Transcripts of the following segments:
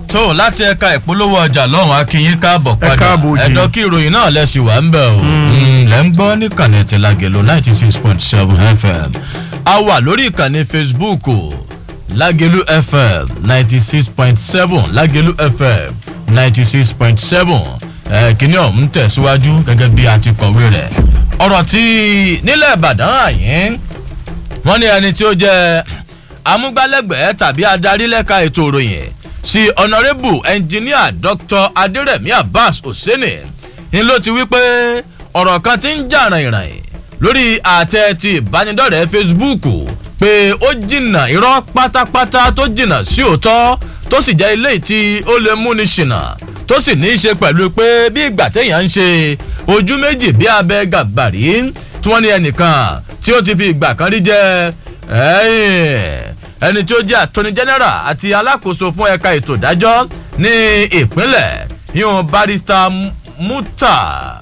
tó láti ẹ̀ka ìpolówó ọjà lọ́hùn akínyín káàbọ̀ Ẹ padà káàbọ̀ òjì. ẹ̀dọ́ kí ìròyìn náà lẹ́sìn wà ń bẹ̀ o Mm, lẹ́ ń gbọ́ níkànnì tìlágẹ̀lò ninety six point seven fm a wà lórí ìkànnì facebook o lágẹ̀lú fm ninety six point seven lágẹ̀lú fm ninety six point seven kìíní ọ̀hún tẹ̀síwájú gẹ́gẹ́ bí a ti kọ̀wé rẹ̀ ọ̀rọ̀ tí nílẹ̀ ìbàdàn àyín wọ́n ní ẹni tí ó jẹ́ amúgbálẹ́gbẹ̀ẹ́ tàbí adarí lẹ́ka ètò ìròyìn sí ọ̀nàrẹ́bù ẹnjìníà dr adérẹ̀mí abbas hosseini ń ló ti wí pé ọ̀rọ̀ kan ti ń jà ràìnràìn lórí àtẹ ti ìbánidọ́rẹ̀ẹ́ facebook pé ó jìnnà irọ́ pátápátá tó jìnnà sí òótọ́ tó sì jẹ́ ilé tí ó lè múni ṣìnà tó sì ní í ṣe pẹ̀lú pé bí ìgbà téèyàn ń ṣe ojú méjì bí abẹ gàgbàrí tí wọ́n ní ẹnìkan tí ó ti fi ìgbà kan rí jẹ́ ẹ̀yìn ẹni tí ó jẹ́ attorney general àti alákòóso fún ẹ̀ka ètò ìdájọ́ ní ìpínlẹ̀ yíyan barrister muta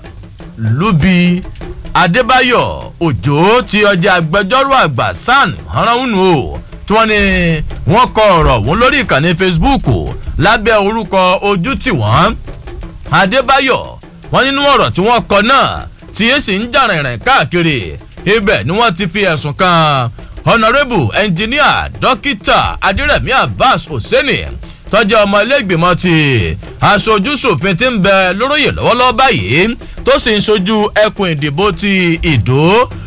lubi adébáyọ̀ òjò tí ọjà agbẹjọ́rò àgbà san hanrahunu o tí wọ́n ní wọ́n kọ ọ̀rọ̀ wọn lórí ìkànnì facebook lábẹ́ orúkọ ojú tí wọ́n adébáyọ̀ wọ́n nínú ọ̀rọ̀ tí wọ́n kọ náà tí èsì ń jà rìnrìn káàkiri ibẹ̀ ni wọ́n ti fi ẹ̀sùn kan honourable engineer dókítà adírẹ̀mí abbas hosseini tọ́jú ọmọ iléègbìmọ̀ ti aṣojúṣòfin ti ń bẹ lóróyè lọ́wọ́lọ́wọ́ báyìí tó sì ń ṣojú ẹkùn ìdìbò ti ìdó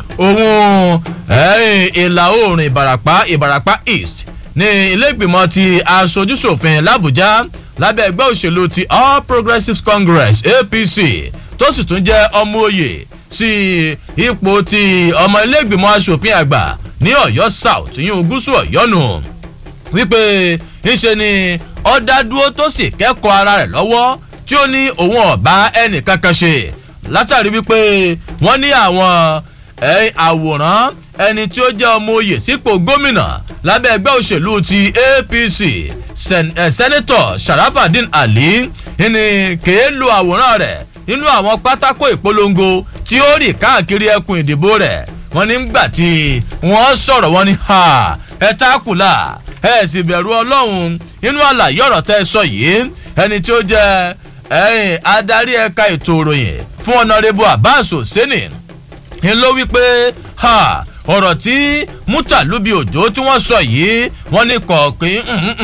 ohun ìlà oòrùn ìbàràpá ìbàràpá east ní iléègbìmọ̀ ti aṣojúṣòfin làbújá lábẹ́ ẹgbẹ́ òṣèlú ti all progressives congress apc tó sì tún jẹ́ ọmọ òye sí ipò ti ọmọ iléègbìmọ̀ asòfin àgbà ní ọ̀yọ́ south yín gúúsù ọ̀yọ́ nù wípé ńṣe ni ọ̀dádúró tó sì kẹ́kọ̀ọ́ ara rẹ̀ lọ́wọ́ tí ó ní òun ọ̀bá ẹnì kankan ṣe látàrí wípé wọ́n ní àwọn àwòrán ẹni tí ó jẹ́ ọmọ oyè sípò gómìnà lábẹ́ ẹgbẹ́ òṣèlú ti apc sẹ́nẹ́tọ̀ sharafadin ali ní kèé lo àwòrán rẹ̀ nínú àwọn pátákó ìpolongo tí ó rì káàkiri ẹkùn ìdìbò rẹ̀ wọ́n ní gbà tí wọ́n sọ̀rọ̀ wọ́n ní ha ẹ tákùlà ẹ sì bẹ̀rù ọlọ́run nínú àlàyé ọ̀rọ̀ tẹ́ ẹ sọ yìí ẹni tí ó jẹ́ ẹ̀yìn adarí ẹ̀ka ètò ìròyìn fún ọ̀nàrẹ́bù abbas hosseini ń ló wí pé ha ọ̀rọ̀ tí mútàlúbi òjò tí wọ́n sọ yìí wọ́n ní kọ̀ọ̀kín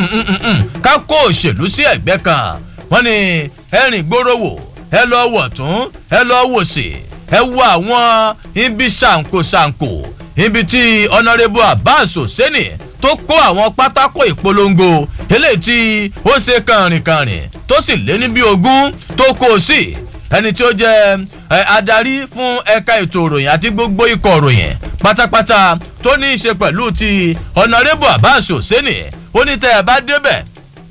ká kó òṣèlú sí ẹ̀gbẹ́ kan wọ́n ní ẹ̀rìn gbòòrò wò ẹ lọ wọ̀ tún ẹ lọ wò sí ẹ wo àwọn ibi ṣàǹkóṣàǹkó ibi tí ọ̀nàrẹ́bù abbas hosseini tó kó àwọn pátákó ìpolongo eléyìí tí ó ṣe kànrìnkànrìn tó sì lé ní bí ogún tó kó o sí ẹni tí ó jẹ adarí fún ẹka ètò ìròyìn àti gbogbo ikọ̀ ìròyìn pátápátá tó ní í ṣe pẹ̀lú ti ọ̀nàrẹ́bù abbas hosseini ó ní tẹ́ ẹ bá débẹ̀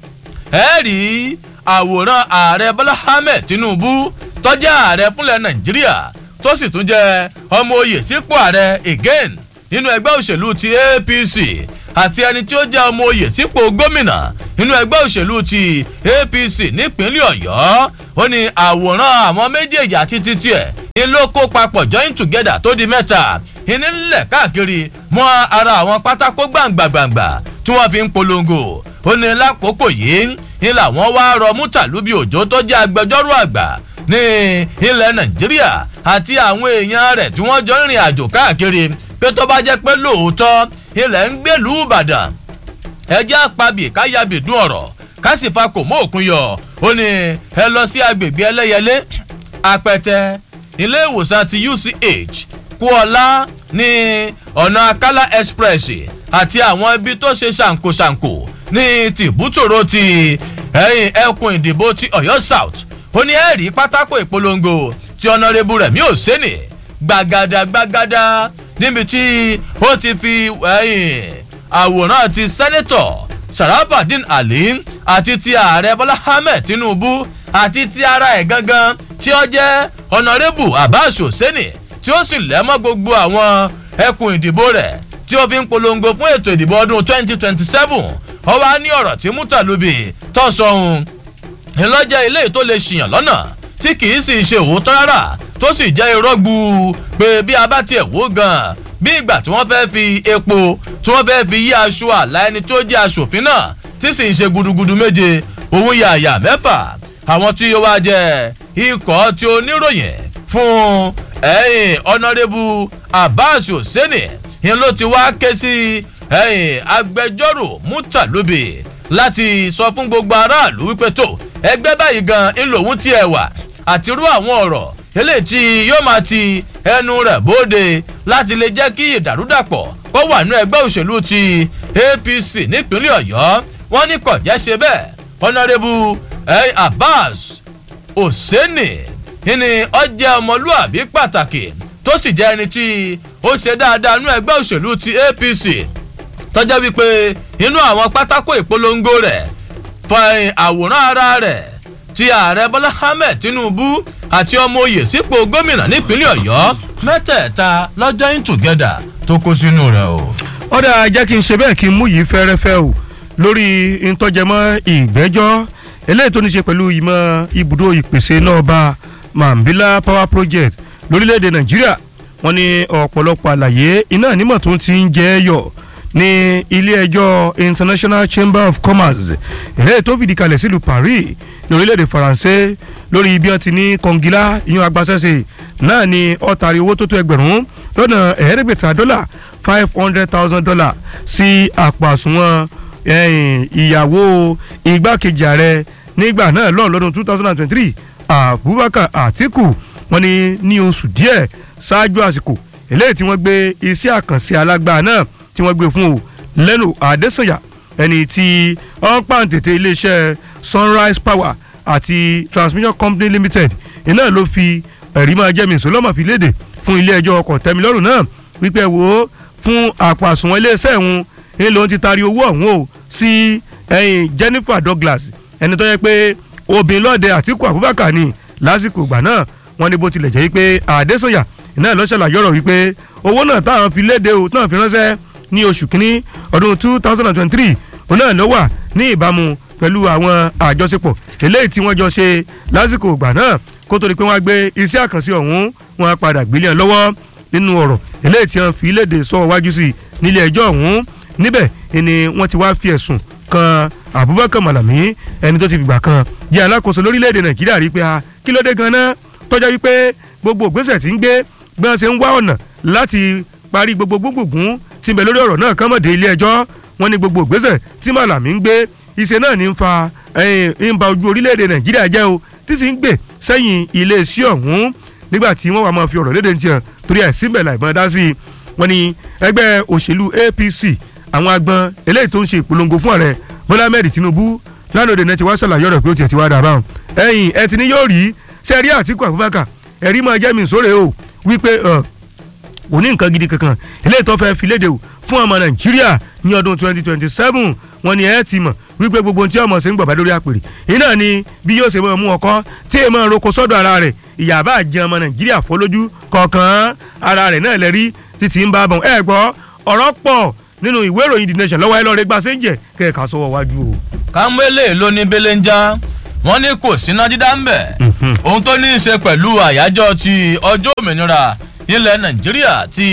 ẹ rí àwòrán ààrẹ bọ́lá ahmed tinubu tọ́jà ààrẹ fúnlẹ̀ nàìjíríà tó sì tún jẹ́ ọmọ oyè sípò ààrẹ again nínú ẹgbẹ́ òṣèlú ti apc àti ẹni tí ó jẹ́ ọmọ oyè sípò gómìnà nínú ẹgbẹ́ òṣèlú ti apc nípínlẹ̀ ọ̀yọ́ ó ní àwòrán àwọn méjèèjì àti títí ẹ̀ ní ló kó papọ̀ join together tó di mẹ́ta ìní ńlẹ̀ káàkiri mọ́ ara àwọn pátákó gbàǹgbàǹgbà tí wọ́n fi ń polongo ó ní lákòókò yìí ní làwọn wá rọ mútàlúbí òjò tó jẹ́ agbẹjọ́rò àgbà ní ilẹ̀ nàìjíríà àti àwọn èèyàn rẹ̀ tí wọ́n jọ ń rìn àjò káàkiri pé tó bá jẹ́ pé lóòótọ́ ilẹ̀ ń gbèlú ìbàdàn ẹjẹ́ àpabì káyàbì dún ọ̀rọ̀ kásìfà kò mọ́ òkun yọ ó ní ẹ lọ sí agbègbè ẹlẹ́yẹlé apẹtẹ ilé ìwòsàn ti uch kúọlá ní ọ̀nà akálà express àti àwọn ibi tó ṣe ṣàǹkóṣàǹkó ní tìbútòrò ti ẹ̀yìn ẹkùn ìdìbò ti ọ̀yọ́ south ó ní ẹ̀rí pátákó ìpolongo ti ọ̀nàrẹ́bù rẹ̀ mí ò sẹ́nì gbàgàdà gbàgàdà níbi tí ó ti fi àwòrán ti sẹ́nẹ́tọ̀ sarafadin ali àti ti ààrẹ bọ́lá ahmed tinubu àti ti ara ẹ̀ gangan tí ó jẹ́ ọ̀nàrẹ́bù abbas hosseini tí ó sì lẹ́mọ́ gbogbo àwọn ẹkùn ìdìbò rẹ̀ tí ó fi ń polongo fún ètò ìdìbò ọdún 2027 ó wá ní ọ̀rọ̀ tí mútàlúbi tó sọ ohun ńlọ́jẹ́ ilé tó lè ṣìyàn lọ́nà tí kì í sì ṣe òótọ́ rárá tó sì jẹ́ irọ́ gbu pé bí a bá tiẹ̀ wó gan bí ìgbà tí wọ́n fẹ́ fi epo tí wọ́n fẹ́ fi yí aṣọ àlá ẹni tó jẹ́ aṣòfin náà tí sì ń ṣe gudugudu méje òun yàyà mẹ́fà àwọn tí ó wá jẹ́ ikọ̀ tí oníròyìn fún ẹ̀yìn ọ̀nàrẹ́bù abbas hosseini ìyẹn ló ti wá ké sí ẹ̀yìn agbẹjọ́rò mutalubi láti sọ fún gbogbo aráàlú wípé tó ẹgbẹ́ báyìí gan ńlòun tí ẹ wà àtirú àwọn ọ̀rọ̀ eléyìí tí yóò máa ti ẹnu rẹ̀ bóde láti lè jẹ́ kí ìdàrúdàpọ̀ kó wà ní ẹgbẹ́ òṣèlú ti apc nípínlẹ̀ ọ̀yọ́ wọ́n ní kọ̀jẹ́ ṣe bẹ́ẹ̀ ọ̀nàrẹ́bù abbas hosseini ní ọjẹ́ ọmọlúàbí pàtàkì tó sì jẹ́ ẹni tí ó ṣe dáadáa nú ẹgbẹ́ òṣèlú ti apc tọ́jọ́ wípé inú àwọn pátákó ìpolongo rẹ̀ fa àwòrán ara rẹ̀ ti ààrẹ bọ́lá ahmed tinubu àti ọmọ oyè sípò gómìnà nípínlẹ̀ ọ̀yọ́ mẹ́tẹ̀ẹ̀ta lọ́jọ́ in together tó kó sínú rẹ̀ o. ọ̀dà jẹ́ kí n ṣe bẹ́ẹ̀ kí n mú yìí fẹ́rẹ́fẹ́ o lórí ìtọ́jẹmọ́ ìgbẹ́jọ́ eléyìí tó ní ṣe pẹ̀lú ìmọ̀ ibùdó ìpèsè náà bá mambila power project lórílẹ̀‐èdè nàìjíríà wọ́n ní ọ̀pọ̀lọpọ̀ àlàyé iná nímọ̀ tó ti ń jẹ́ yọ̀ ní ilé ẹjọ́ international chamber of commerce eléyìí tó fìdí kalẹ̀ sílùú paris ní orílẹ̀‐èdè faransé lórí bí wọ́n ti ní kọngilá ìyún agbásẹ́sẹ̀ náà ni ọ̀tàrí owó tó tó ẹgbẹ̀rún lọ́nà ẹ̀ẹ́dẹ́gbẹ̀ta dọ́là five hundred thousand dollar sí àpò àsùnwọ̀n ìyàwó igbákejì ààrẹ nígbà náà lọ́ọ̀ lọ́dún two thousand and twenty-three abubakar atiku wọn ni ní oṣù díẹ̀ ṣáájú àsìkò eléyìí tí wọ́n gbé iṣẹ́ àkànṣe alágbá náà tí wọ́n gbé fún o lẹ́nu adésanya ẹni tí wọ́n pàǹtẹ̀tẹ̀ iléeṣẹ́ sunrise power àti transmission company limited iná ló fi ẹ̀rí máa jẹ́ mìíràn lọ́mọ̀ fi léde fún ilé ẹjọ́ ọkọ̀ tẹ́milọ́rùn náà wípé wo fún àpò àsùnwọ̀n iléeṣẹ́ ìhun ń lòun ti taari owó ọ̀hún o sí ẹyin jennifer douglas ẹni tó yẹ pé obìnrin lọ́ọ̀dẹ àtìkù abubakar ni lásìkò ìgbà náà wọ́n ní bó tilẹ̀ jẹ́ wípé àdésọ̀yà iná ìlọ́ṣẹ̀lá yọ̀rọ̀ wípé owó náà táwọn fi léde o táwọn fi ránṣẹ́ ní oṣù kínní ọdún two thousand and twenty-three òun náà ló wà ní ìbámu pẹ̀lú àwọn àjọṣepọ̀ eléyìí tí wọ́n jọ ṣe lásìkò ìgbà náà kó tó di pé wọ́n á gbé iṣẹ́ àkànṣe ọ̀hún wọn á padà gbélé ẹ̀ lọ́wọ́ nínú ọ̀rọ̀ eléyìí tí wọ́n fi léde sọ wájú sí nílé ẹjọ́ ọ̀hún níbẹ̀ ni wọ́n ti wá fi ẹ̀sùn kan abubakar malami ẹni tó ti fìgbà kan jẹ́ alákòóso lórílẹ̀‐èdè nàìjíríà rí pé a kí ló dé gan-an tọ́jà wípé gbogbo ògbésẹ̀ tí ń gbé bí wọ́n ṣe ń wá ọ̀nà láti parí gbogbo gbogbogbò tí ń bẹ lórí ọ̀rọ̀ náà kán mọ̀dé ilé ẹjọ́ wọn ní gbogbo ògbésẹ̀ tí malami ń gbé iṣẹ́ náà ní ń fa ń ba ojú orílẹ̀‐èdè nàìjíríà jẹ́ o tí sì ń gbè sẹ́yìn iléeṣẹ́ ọ̀hún nígbà tí wọ́n wà máa fi ọ̀rọ̀ léde ní tiẹ̀ torí ẹ̀ síbẹ̀ láìpẹ́ dá sí i wọ́n ní ẹgbẹ́ òṣèlú apc àwọn agbọn eléyìí tó ń ṣe ìpolongo fún ààrẹ bọ́lá ahmed tinubu lánàá òde náà ti wá ṣàlàyé ọ̀rọ̀ pé ó tiẹ̀ ti wá dà báwọn ẹ̀yìn ẹ̀ ti ní yóò rí sẹ́ẹ̀rí àtìkù abubakar ẹ̀rí máa jẹ́ mi sóre o wípé kò ní nǹkan gidi kankan eléyìí tó fẹ́ fi léde o fún ọmọ nàìjíríà ní ọdún twenty twenty seven wọ́n ní ẹ ti mọ̀ wípé gbogbo ohun tí ọmọ ṣe ń gbọ̀bá lórí àpèrè iná ni bí yóò ṣe máa mú ọkọ tí èèmọ̀ roko sọ́dọ̀ ara rẹ̀ ìyàbá jẹ ọmọ nàìjíríà fọlójú kọ̀ọ̀kan ara rẹ̀ náà lẹ́rí títí ń bá bọ̀ ẹ gbọ́ ọ̀rọ̀ pọ̀ nínú ìwé ìròyìn the nation lọ́wọ́ ẹ lọ́ọ́ rẹ gba séńjẹ̀ kẹ́ẹ̀ka sọ́wọ́ wájú o. kámẹ́lẹ̀ ló ní belenja wọ́n ní kò síná dídá ń bẹ̀ ohun tó ní í ṣe pẹ̀lú àyájọ́ ti ọjọ́ òmìnira ilẹ̀ nàìjíríà ti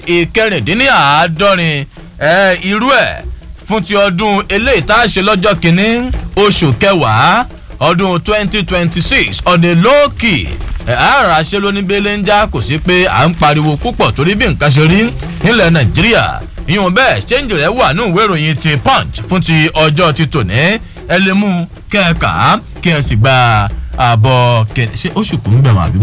ìkẹrìndínláàádọ́rin irú ẹ̀ fún ti ọdún eléyìí tá a ṣe lọ́jọ́ kìíní oṣù kẹwàá ọdún twenty twenty six ọ̀nà lóòkì àárà ṣe ló ní belenja kò sí pé à ń pariwo púpọ̀ torí bí nǹkan ṣe rí nílẹ̀ nàìjíríà ìyọ̀n bẹ́ẹ̀ ṣéǹjì rẹ̀ wà ní ìwé ìròyìn ti punch fún ti ọjọ́ ti tòní ẹ lè mú kẹ́ẹ̀ka kí ẹ sì gba àbọ̀ ṣé oṣù kò ń bẹ̀ wọ́n àbí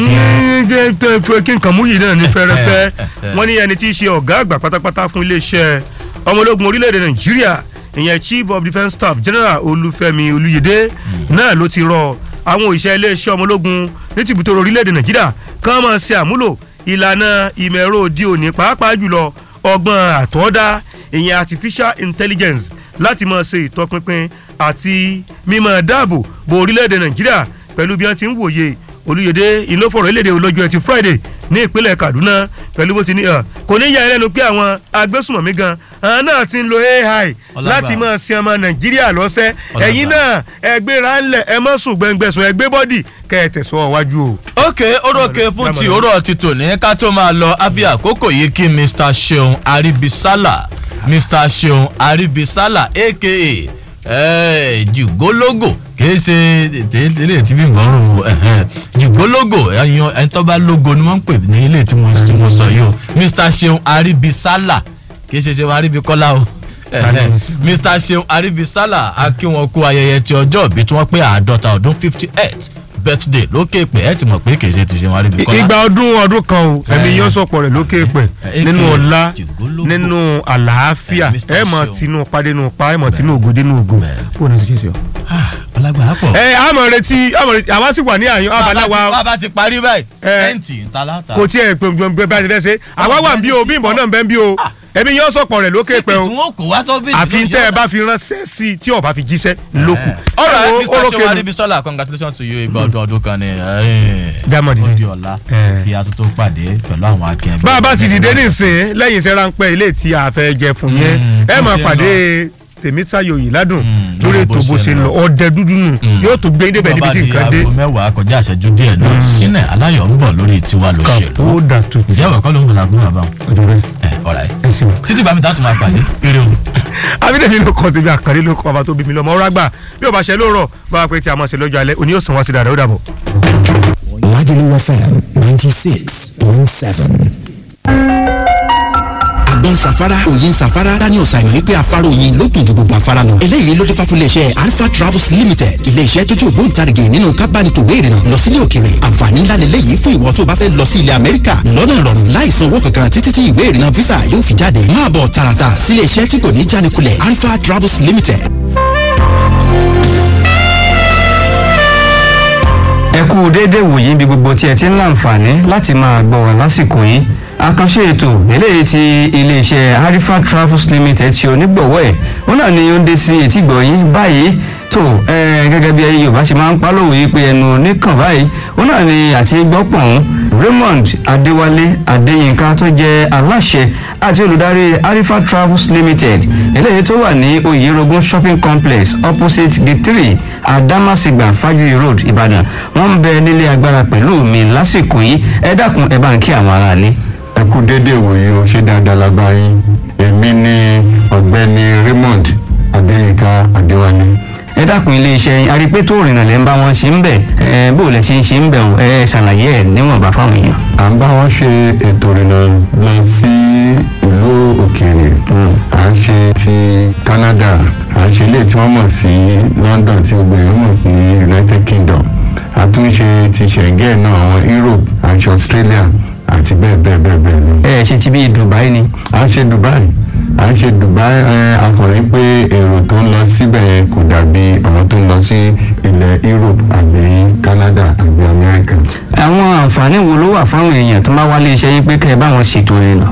wọ́n. kí nǹkan mú yìí náà ní fẹ́rẹ́fẹ́ wọ́n ní ẹni tí í ṣe ọ̀gá àgbà pátápátá fún iléeṣẹ́ ọmọ ológun orílẹ̀-èdè nàìjíríà ìyẹn chief of defence staff general olúfẹ́mi olúyẹdẹ náà ló ti rọ àwọn òṣìṣẹ́ iléeṣẹ́ ọmọ ológun ní tìbútò orílẹ̀-èdè nàìjíríà kán máa ṣe àmúlò ìlànà ìmọ̀ ẹ̀rọ òde òní pàápàá jùlọ ọgbọ́n àtọ́dá ìyẹn artificial intelligence láti máa ṣe ìtọpinpin àti mímọ dáàbò bo orílẹ̀-èdè nàìjíríà pẹ̀lú bí wọ́n ti ń wòye olùyèdè ìlófọ̀rọ̀ ìlédè olójú ẹtì friday ní ìpínlẹ̀ kaduna pẹ̀lú bó ti ní kò ní yà ẹ́ lẹ́nu pé àwọn agbésùmọ̀mí gan àwọn náà ti ń lo ai láti máa sin ọmọ nàìjíríà lọ́sẹ̀ ẹ̀yin náà ẹgbẹ́ra ńlẹ̀ ẹ mọ̀ sùn gbẹngbẹ̀sùn ẹgbẹ́ bọ́dì kẹ́ ẹ tẹ̀sọ́ wájú o. ok orókè fún ti òrò ti tòní ká tó máa lọ àfi àkókò yìí kí mr seun aribisala mr seun aribisala aka Eh, jùgólógò kìí ṣe tẹ́lẹ̀ tí bí gbọ́rùn jùgólógò ẹ̀yàn ẹni tó bá lógo ni wọ́n ń pè ní ilé tí mo tí mo sọ yìí o mr seun aribisala kìí ṣe seun aribikọ́lá o Eh, mr seun aribisala a kí wọn kú ayẹyẹ ti ọjọ́ ìbí tí wọ́n pé àádọ́ta ọdún fifty eight birthday lókè pé ẹ ti mọ̀ pé kìí ṣe ti seun aribikọ́lá. ìgbà ọdún ọdún kan o ẹ̀mí Eh. yóò sọ̀pọ̀ rẹ̀ lókè pẹ̀ Eh, nínú eh, ọlá jùgólógò. nínú àlàáfíà Eh, Mr. ẹ mọ̀ Seun. tinú padé nù pa ẹ mọ̀ tinú ògo dénú ògo Bẹ́ẹ̀. kó o ní ṣe ṣe ọ. Ah, ọlágbà pọ̀. ẹ àmọ̀ retí àmọ̀ retí àwa sì wà ní àyàn abaláwa bàbá ti parí báyìí Eh. tẹ́ǹtì ń ta láta. kò tiẹ̀ gbẹ̀ngbẹ̀ bá ti fẹ́ ṣe àwa wà ń bí o bí ìbọn náà ń bẹ́ ń bí o Ah. ẹ̀mí yóò sọ̀pọ̀ rẹ̀ lókè pẹ̀ o tí wọn kò wá sọ́fíìsì. àfi tẹ́ ẹ bá fi ránṣẹ́ sí i tí ó bá fi jíṣẹ́ lókù. ọ̀rọ̀ Ẹ wo, ẹ mr orókè seun nu. aribisola congratulations to you igba ọdún ọdún kan ni. Jámọ̀ dìde. ó di ọ̀la Eh. kí a tó tó pàdé pẹ̀lú àwọn akẹ́kẹ́. bá a bá ti dìde nísìn lẹ́yìn iṣẹ́ ráńpẹ́ ilé tí a fẹ́ jẹ fún yẹn Mm, ẹ bó máa ṣe ń pàdé tèmítayọ̀ yìí ládùn Mm, lórí lórí ètò bó bó ṣe ṣe ń ń lọ lọ. ọdẹ dúdú nù yóò tó gbé débẹ̀ níbi tí nǹkan dé aago mẹ́wàá kọjá àṣẹjú díẹ̀ náà sínẹ̀ aláyọ̀ ń bọ̀ lórí tiwa lóṣèlú. ó dà tó ti ìjẹ́ ọ̀kọ́ ló ń gbọ́dọ̀ àbúrò àbáwọn. ọdún rẹ ẹ ọ̀rá ẹ. ẹ sì wọ. títí bàmí tá a tún máa pàdé eré o. abídẹ́mi ló kọ́ tèmi àkàrí ló kọ́ bàbá tó bí mi lọ́mọ ọ̀rọ̀ àgbà bí ó bá ṣe lóòrọ̀ bá a pé tí a máa ṣe lọ́jọ́ alẹ́ òní yóò sàn wá sí dáadáa ó dàbọ̀. Lagelu FM 96.7. àgbọn safara òyin safara daniel simon wípé afárá oyin ló dùn ju gbogbo afárá lọ. eléyìí ló dé fà fún iléeṣẹ́ alpha travels limited iléeṣẹ́ tó jẹ́ ògbóǹtarìgì nínú kábánitòwé ìrìnà lọ sílé òkèrè àǹfààní ńlá lélẹ́yìí fún ìwọ tó bá fẹ́ lọ sí ilẹ̀ amẹ́ríkà lọ́nà ìrọ̀rùn láì san owó kankan títí tí ìwé ìrìnà visa yóò fi jáde máa bọ̀ tààràtà sílé iṣẹ́ tí kò ní jánikulẹ̀ alpha travels limited ẹ kú déédéé wòyí níbi gbogbo tí ẹ ti ń láǹfààní láti máa gbọ́ wá lásìkò yìí àkànṣe ètò eléyìí ti iléeṣẹ́ harifa travels limited ṣe onígbọ̀wọ́ ẹ̀ wọn náà ni ó ń dé sí etí gbọ̀nyìn báyìí tó ẹ gẹ́gẹ́ bí ẹyẹ yorùbá ṣe máa ń pálọ̀wé yìí pé ẹnu oníkàn báyìí wọn náà ni àti gbọ́pọ̀n raymond adéwálé adéyínká tó jẹ́ aláṣẹ àti olùdarí harifa travels limited eléyìí tó wà ní oyerogun shopping complex opposite gate three adamasingba fajiri road ìbàdàn wọ́n ń bẹ nílé agbára pẹ̀lú mi lásìkò yìí ẹ dákun ẹ bá ń kí àwọn aráalé. ẹ kú déédéé wòye o ṣé dáadáa la bá yín èmi ni ọ̀gbẹ́ni raymond adéyínká adéwálé ẹ dákun iléeṣẹ́ yín arípé tó rìnnà lẹ́ ń bá wọn ṣe ń bẹ̀ ẹ bó lẹ ṣe ń ṣe ń bẹ̀ o ẹ ṣàlàyé ẹ níwọ̀nba fáwọn èèyàn. à ń bá wọn ṣe ètò ìrìnà lọ sí ìlú òkèèrè à ń ṣe ti canada à ń ṣe ilé tí wọ́n mọ̀ sí london tí gbogbo èèyàn mọ̀ ní united kingdom a tún ṣe ti schengen náà àwọn europe à ń ṣe australia àti bẹ́ẹ̀ bẹ́ẹ̀ bẹ́ẹ̀ bẹ́ẹ̀ lọ. ẹ ṣe ti bí dubai ni. à ń ṣe dubai à ń ṣe dubai ẹ akọrin pé èrò tó ń lọ síbẹ̀ yẹn kò dàbí àwọn tó ń lọ sí ilẹ̀ europe àbí canada àbí america. àwọn àǹfààní wo ló wà fáwọn èèyàn tó máa wá iléeṣẹ́ yín pé kẹ́ ẹ bá wọn ṣètò ìrìnà.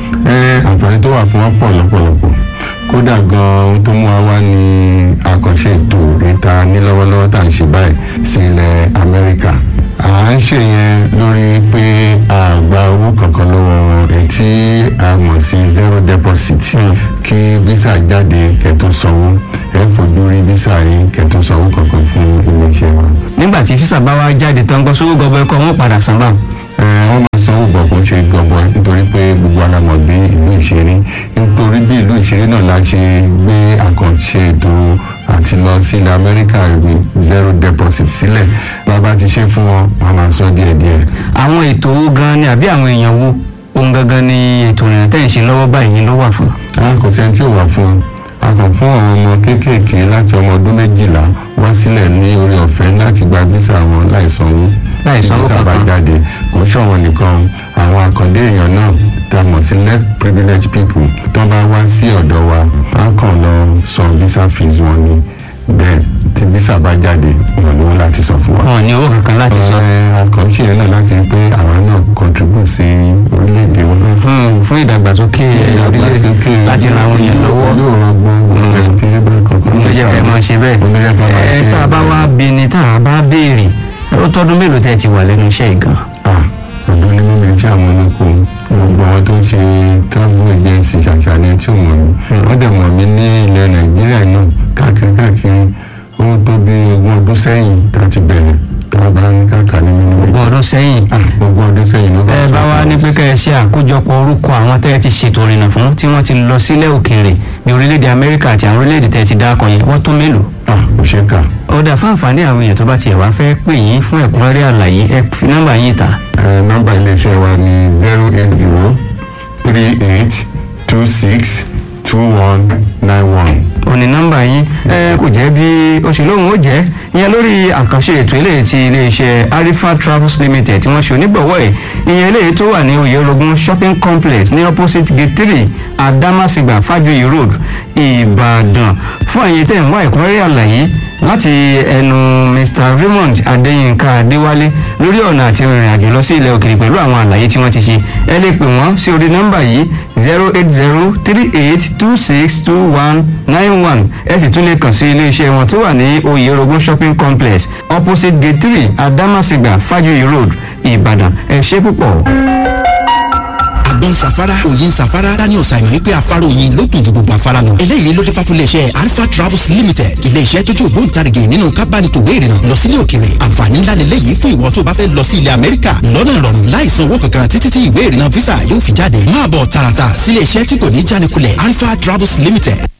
ẹ àǹfààní tó wà fún wọn pọ̀ lọ́pọ̀lọpọ̀ kódà gan ohun tó mú wa wá ní àkànṣe ètò ìta ní lọ́wọ́lọ́wọ́ tá à ń ṣe báyìí sí ilẹ̀ amẹ́ríkà à ń ṣe yẹn lórí pé a gba owó kankan lọ́wọ́ wọn èyí tí a mọ̀ sí zero deposit kí visa jáde kẹ́tó sanwó ẹ fojú rí visa yìí kẹ́tó sanwó kankan fún iléeṣẹ́ wa. nígbà tí sísà bá wá jáde tán gbọ́ sówó gọbọ ẹkọ wọn padà san báwọn. ẹ wọ́n máa sanwó bọ̀ kó ṣe gbọ̀ngbọ̀n nítorí pé gbogbo ara mọ̀ bí ìlú ìṣeré nítorí bí ìlú ìṣeré náà la ṣe gbé àkànṣe ètò àti lọ sí ilẹ̀ amẹ́ríkà ìwé zero deposit sílẹ̀ bàbá ti ṣe fún wọn wọn máa san díẹ̀díẹ̀. àwọn ètò owó gan ni àbí àwọn èèyàn wo ohun gangan ni ètò ìrìnà tẹ̀ ń ṣe lọ́wọ́ báyìí ló wà fún. a kò sẹ́ni tí ò wà fún un a kàn fún àwọn ọmọ kéékèèké láti ọmọ ọdún méjìlá wá sílẹ̀ ní orí ọ̀fẹ́ láti gba visa wọn láì sanwó Láì sanwó visa bá kankan. jáde kò ń ṣọ̀wọ́n nìkan àwọn àkàndé èèyàn náà tá a mọ̀ sí left privileged people tó bá wá sí ọ̀dọ̀ wa a kàn lọ san visa fees wọn ni bẹ́ẹ̀ tí visa bá jáde èèyàn lówó láti san fún wa. wọn ò ní owó kankan láti san. Ẹ, àkànṣe yẹn náà láti rí pé àwa náà contribute sí orílẹ̀-èdè wọn náà Hmm, fún ìdàgbàsókè orílẹ̀ láti ran àwọn èèyàn lọ́wọ́. yóò rọgbọ́n gbogbo ẹ̀ tí bá kankan ló jẹ́ ká ẹ máa ṣe bẹ́ẹ̀. Ló jẹ́ ká máa ẹ ṣe tá a bá wá bí ni tá a bá béèrè ó tọ́dún mélòó tẹ́ ẹ ti wà lẹ́nu iṣẹ́ yìí gan. Ah, ọ̀dọ́ ní mímú ẹjẹ́ àwọn olóko gbogbo àwọn tó ń ṣe travel agency ṣàṣàlẹ̀ tí ò mọ̀ mí wọ́n dẹ̀ mọ̀ mí ní ilẹ̀ nàìjíríà náà káàkiri káàkiri ó tó bí ogún ọdún sẹ́yìn tá a ti bẹ̀rẹ̀ tá a bá ń káàkiri nínú ogún ọdún sẹ́yìn Ah, ogún ọdún sẹ́yìn ló ẹ bá wá ní ní pé kẹ́ ẹ ṣe àkójọpọ̀ orúkọ àwọn tẹ́ ẹ ti ṣètò ìrìnà fún tí wọ́n ti lọ sílẹ̀ òkèèrè ní orílẹ̀-èdè amẹ́ríkà àti àwọn orílẹ̀-èdè tẹ́ ẹ ti dákọ̀ yẹn wọ́n tó mélòó. ah kò ṣe é kà ọ̀dà fún àǹfààní àwọn èèyàn tó bá tiẹ̀ wá fẹ́ pè yín fún ẹ̀kúnrẹ́rẹ́ àlàyé ẹ fi nọ́mbà yín ta. ẹ nọ́mbà iléeṣẹ́ wa ní zero eight zero three eight two six two one nine one. òní nọ́mbà yín ẹ kò jẹ́ bí oṣù lóhùn ó jẹ́ ìyẹn lórí àkànṣe ètò eléyìí ti iléeṣẹ́ arifa travels limited tí wọ́n ṣe onígbọ̀wọ́ ẹ̀ ìyẹn eléyìí tó wà ní oyèrògùn shopping complex ní opposite gate three adamasingba fajoyi road ìbàdàn fún àyè tẹ̀ ń wá ẹ̀kúnrẹ́rẹ́ àlàyé láti ẹnu mr raymond adéyínká adéwálé lórí ọ̀nà àti ìrìn àjò lọ sí ilẹ̀ òkèèrè pẹ̀lú àwọn àlàyé tí wọ́n ti ṣe ẹ lè pè wọ́n sí orí nọ́mbà yìí zero eight zero three eight two six two one nine one ẹ sì tún lè kàn sí iléeṣẹ́ wọn tó wà ní oyèrògùn shopping complex opposite gate three adamasingba fajoyi road ìbàdàn ẹ ṣé púpọ̀. àgbọn safara òyin safara daniel simon wípé afárá oyin ló dùn ju gbogbo afárá lọ. eléyìí ló dé fà fún iléeṣẹ́ alpha travels limited iléeṣẹ́ tó jẹ́ ògbóǹtarìgì nínú kábánitòwé ìrìnà lọ sílé òkèrè àǹfààní ńlá lélẹ́yìí fún ìwọ tó bá fẹ́ lọ sí ilẹ̀ amẹ́ríkà lọ́nà ìrọ̀rùn láìsan owó kankan títí tí ìwé ìrìnà visa yóò fi jáde máa bọ̀ tààràtà sílé iṣẹ́ tí kò ní jánikulẹ̀ alpha travels limited